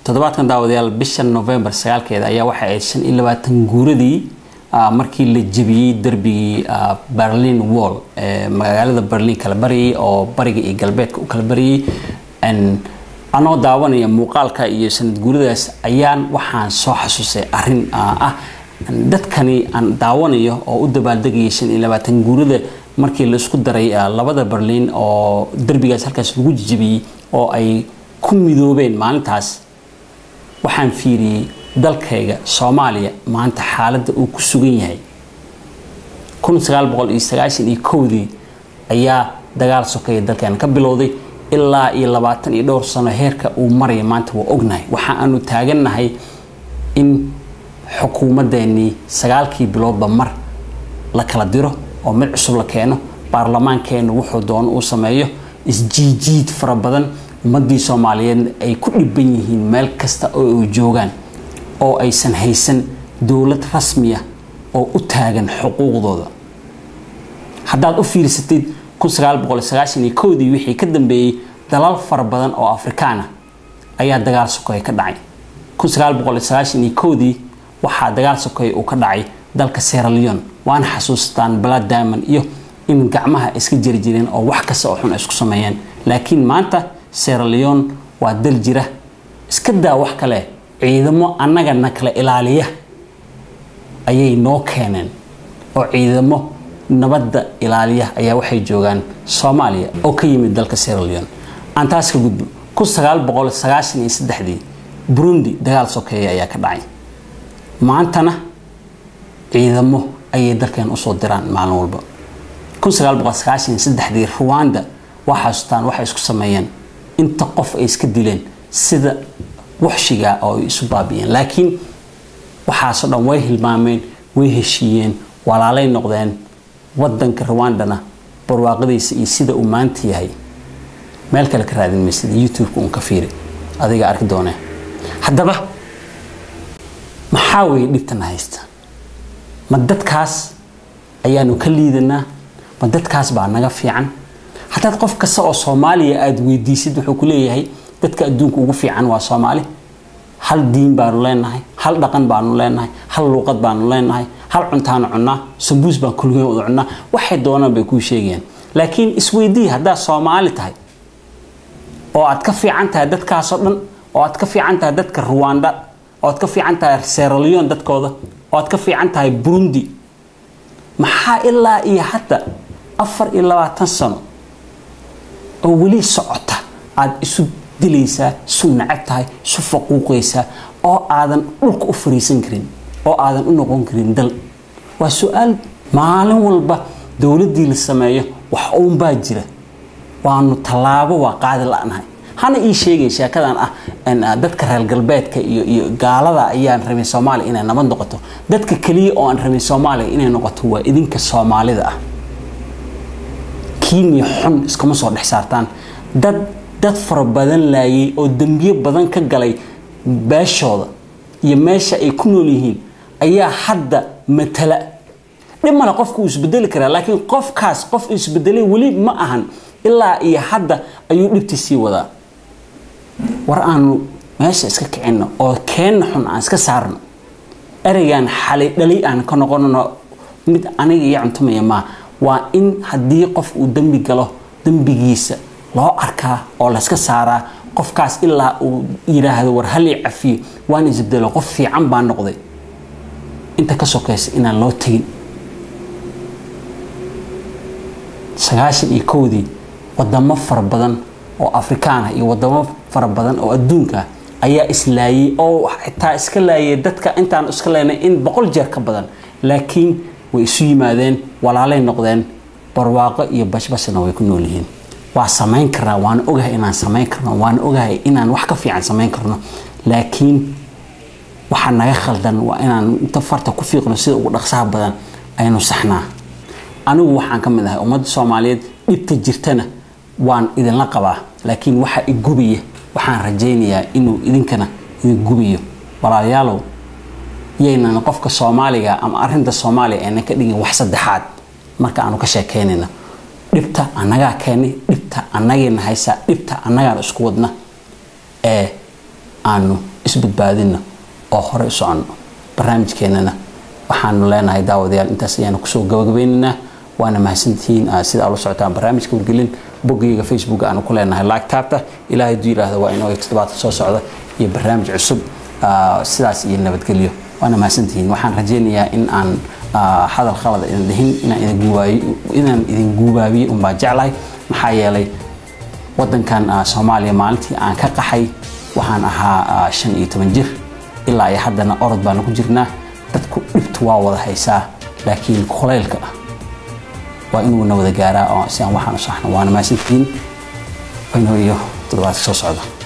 toddobaadkan daawadayaal bisha november sagaalkeeda ayaa waxay ahayd shan iyo labaatan guuradii markii la jebiyey derbigii berlin wall ee magaalada berlin kala baryay oo bariga iyo galbeedka u kala baryay anoo daawanaya muuqaalka iyo sanad guuradaas ayaan waxaan soo xasuustay arin ah dadkani aan daawanayo oo u dabaaldegayay shan iyo labaatan guurada markii la isku daray labada berlin oo derbigaas halkaas lagu jijibiyey oo ay ku midoobeen maalintaas waxaan fiiriyey dalkayga soomaaliya maanta xaaladda uu ku sugan yahay iyo kowdii ayaa dagaal sokeeya dalkeena ka bilowday ilaa iyo labaatan iyo dhowr sano heerka uu maraya maanta waa ognahay waxa aanu taagannahay in xukuumadeennii sagaalkii biloodba mar la kala diro oo mid cusub la keeno baarlamaankeenu wuxuu doono uu sameeyo isjiijiid fara badan ummadii soomaaliyeed ay ku dhiban yihiin meel kasta oo ay joogaan oo aysan haysan dowlad rasmiya oo u taagan xuquuqdooda haddaad u fiirsatid dii wixii ka dambeeyey dalal fara badan oo afrikaana ayaa dagaal sokeeye ka dhacay dii waxaa dagaal sokeeye uu ka dhacay dalka seraleon waana xasuustaan balad diamond iyo in gacmaha iska jiri jireen oo wax kasta oo xun ay isku sameeyeen laakiin maanta seraleon waa dal jira iska daa wax kale ciidamo annagana kala ilaaliya ayay noo keeneen oo ciidamo nabadda ilaaliya ayaa waxay joogaan soomaaliya oo ka yimid dalka seraleon aan taas ka gudbo dii burundi dagaal sokeeye ayaa ka dhacay maantana ciidamo ayay dalkeen usoo diraan maalin walba dii ruwanda waa xasuustaan waxay isku sameeyeen inta qof ay iska dileen sida waxshiga oo ay isu baabi'een laakiin waxaasoo dhan way hilmaameen way heshiiyeen walaalay noqdeen wadanka ruwandana barwaaqadiisa iyo sida uu maanta yahay meel kale ka raadin maysida youtube-ka uun ka fiiri adiga arki doonee haddaba maxaa weeye dhibtana haysta ma dadkaas ayaanu ka liidanaa ma dadkaas baa naga fiican haddaad qof kasta oo soomaaliya aada weydiisid wuxuu ku leeyahay dadka adduunka ugu fiican waa soomaali hal diin baanu leenahay hal dhaqan baanu leenahay hal luuqad baanu leenahay hal cuntaanu cunnaa sambuus baan kulligeen wada cunnaa waxay doonaan bay kuu sheegayaan laakiin isweydii haddaad soomaali tahay oo aad ka fiican tahay dadkaasoo dhan oo aad ka fiican tahay dadka ruwanda oo aad ka fiican tahay seraleon dadkooda oo aad ka fiican tahay burundi maxaa ilaa iyo hadda afar iyo labaatan sano oo weli socota aada isu dilaysaa isu nacab tahay isu faquuqaysaa oo aadan dhulka u fariisan karin oo aadan u noqon karin dal waa su-aal maalin walba dowladdii la sameeyo wax uunbaa jira waanu tallaabo waa qaadi la-nahay hana ii sheegay sheekadan ah dadka reer galbeedka iyo iyo gaalada ayaan rabin soomaaliya inay nabad noqoto dadka keliya oo aan rabin soomaaliya inay noqoto waa idinka soomaalida ah kiiniya xun iskama soo dhex saartaan dad dad fara badan laayay oo dembiyo badan ka galay beeshooda iyo meesha ay ku nool yihiin ayaa hadda matala dhib male qofka uu isbedeli karaa laakiin qofkaas qof isbedelay weli ma ahan ilaa iyo hadda ayuu dhibtii sii wadaa war aanu meesha iska kicinno oo keenna xun aan iska saarno ereygan xalay dhali aan ka noqonano mid aniga iyo cuntumaya maa waa in haddii qof uu dembi galo dembigiisa loo arkaa oo layska saaraa qofkaas ilaa uu yidhaahdo war halii cafiyo waan isbedelo qof fiican baa noqday inta ka sokaysa inaan loo tegin sagaashan iyo kowdii wadamo fara badan oo afrikaan ah iyo wadamo fara badan oo adduunka ah ayaa islaayay oo xitaa iska laayay dadka intaan iska leenay in boqol jeer ka badan laakiin way isu yimaadeen walaalay noqdeen barwaaqo iyo bashbashna way ku nool yihiin waa samayn karnaa waana ogahay inaan samayn karno waana ogahay inaan wax ka fiican samayn karno laakiin waxaa naga khaldan waa inaan inta farta ku fiiqno sida ugu dhaqsaha badan aynu saxnaa anigu waxaan ka mid ahay ummadda soomaaliyeed dhibta jirtana waan idinla qabaa laakiin waxa igubaya waxaan rajaynayaa inuu idinkana idin gubayo walaalayaalow yaynan qofka soomaaliga ama arinta soomaaliya aynan ka dhigin wax saddexaad marka aanu ka sheekeynayno dhibta annagaa keenay dhibta annagayna haysaa dhibta annagaan isku wadna ee aanu isbadbaadinno oo hore u soconno barnaamijkeennana waxaanu leenahay daawadayaal intaas ayaanu kusoo gabagabeynaynaa waana mahadsantihiin sida aad la socotaan barnaamijka wargelin boggayga facebook aanu ku leenahay laagtaabta ilaahay duu yidhaahda waa inoo toddobaadka soo socda iyo barnaamij cusub sidaas iyo nabadgelyo waana mahadsantihiin waxaan rajaynayaa in aan hadal khalada idin dhihin inaan idin guubaabiye unbaa jeclahay maxaa yeelay wadankan soomaaliya maalintii aan ka qaxay waxaan ahaa shan iyo toban jir ilaa iyo haddana orod baanu ku jirnaa dadku dhibtu waa wada haysaa laakiin kulaylka ah waa inuuna wada gaaraa oo si aan waxaan u saxno waana mahadsantihiin inoo iyo toddobaadka soo socda